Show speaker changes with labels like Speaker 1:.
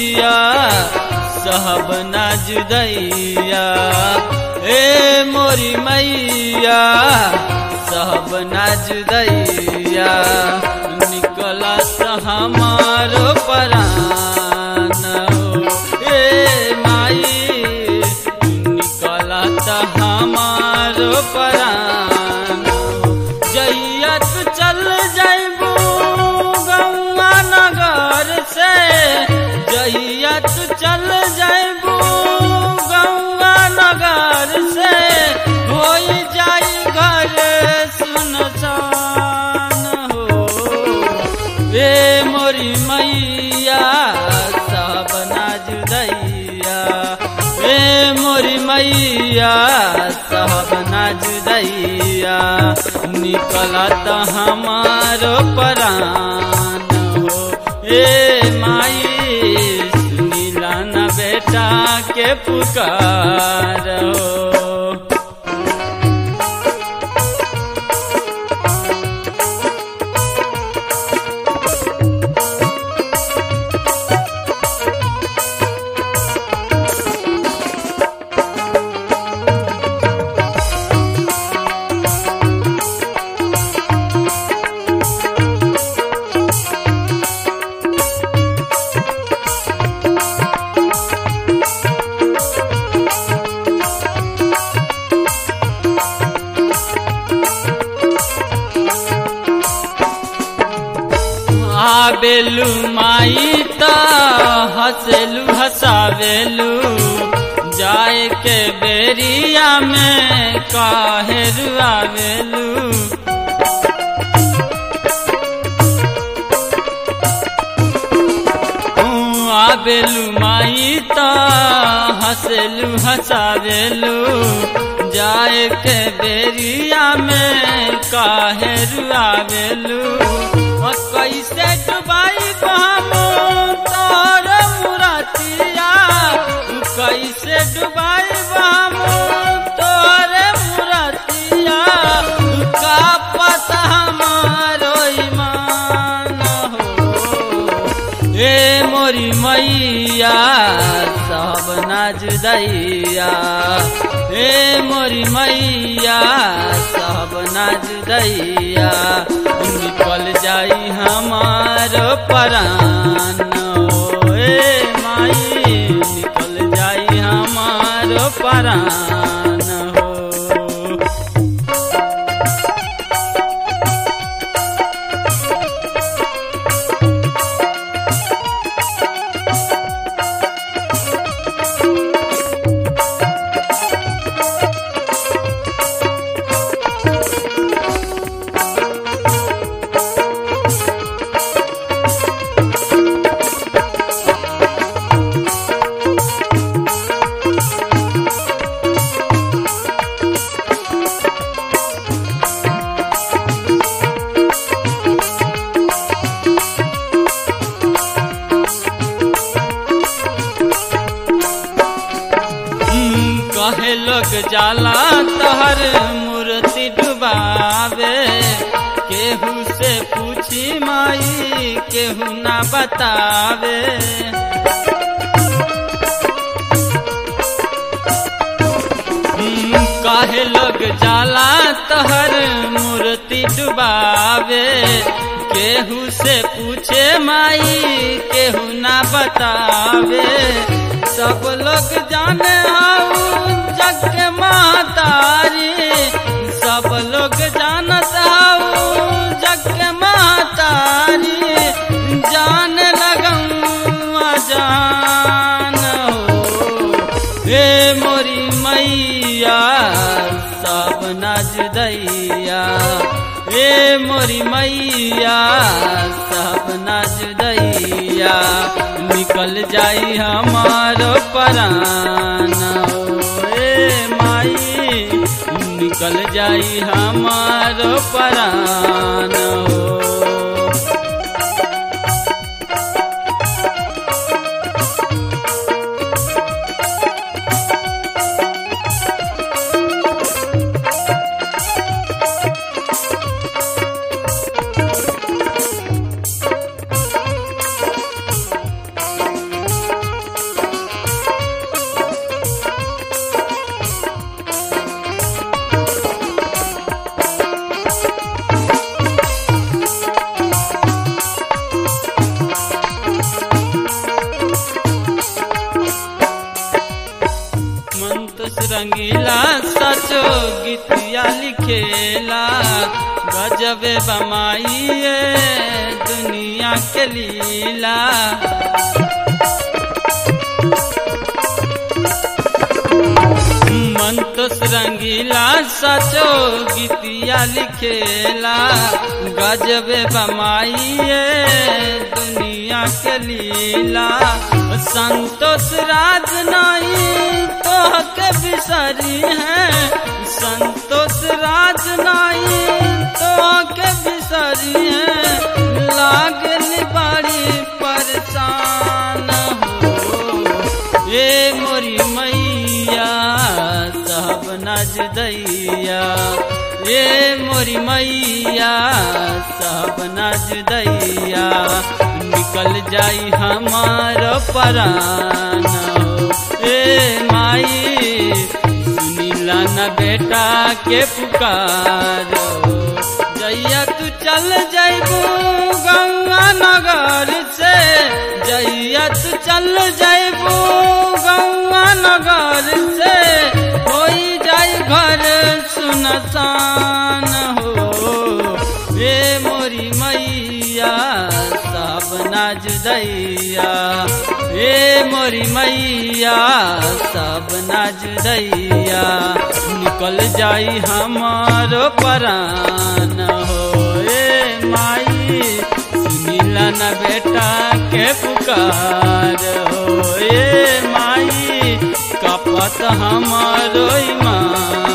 Speaker 1: मैया सहब ना जुदैया ए मोरी मैया सहब ना जुदैया निकलत हमारो परान हो ए माई निकलत हमारो परान जैया तू चल जाइबू गौआ नगर से जैया तू चल जाइबू गौआ नगर से हो जाई घर सुनसान हो ए मोरी मैया सब ना जुदैया ए मोरी मैया सब ना जुदैया निकलत हमारो परान हो ए माई सुनीला न बेटा के पुकार हो आबेलू माई त हसेलू हसावेलू जाए के बेरिया में काहे रुआवेलू आबेलू माई त हसेलू हसावेलू जाए के बेरिया में काहे रुआवेलू कैसे डुबाई हम तोर मुरतिया कैसे डुबाई हम तोर मुरतिया का पता हमारो ईमान हो ए मोरी मैया सब ना जुदैया ए मोरी मैया सब ना जुदैया निकल जाई हमार परान ए माई निकल जाई हमार परान हो कहे लोग जाला तहर मूर्ति डुबावे केहू से पूछी माई केहू ना बतावे काहे लोग जाला तहर मूर्ति डुबावे केहू से पूछे माई केहू ना बतावे सब लोग जाने हाउ जग के महतारी सब लोग जानत हाउ जग के महतारी जान लगऊआ जान हो हे मोरी मैया सब नज दैया हे मोरी मैया सब नज दैया निकल जाई हमारो परान ए माई निकल जाई हमारो परान हो रंगीला सचो गीतिया लिखेला गजबे बमाइए दुनिया के लीला मंतोस रंगीला सचो गीतिया लिखेला गजबे बमाइए दुनिया के लीला संतोष राज नहीं तो के बिसरी है संतोष राज नहीं तो के बिसरी है लागल बड़ी परेशान हो ये मोरी मैया सब नज दैया ये मोरी मैया सब नज दैया निकल जाई हमार परान ए माई सुनीला न बेटा के पुकार जैया तू चल जैबू गंगा नगर से जैया तू चल जैबू गंगा नगर से होई जाई घर सुनसान हो रे मोरी मैया सब नाज दैया रे मोरी मैया सब नाज दैया निकल जाई हमारो परान हो ए माई सुनीला न बेटा के पुकार हो ए माई कपत हमारो ईमान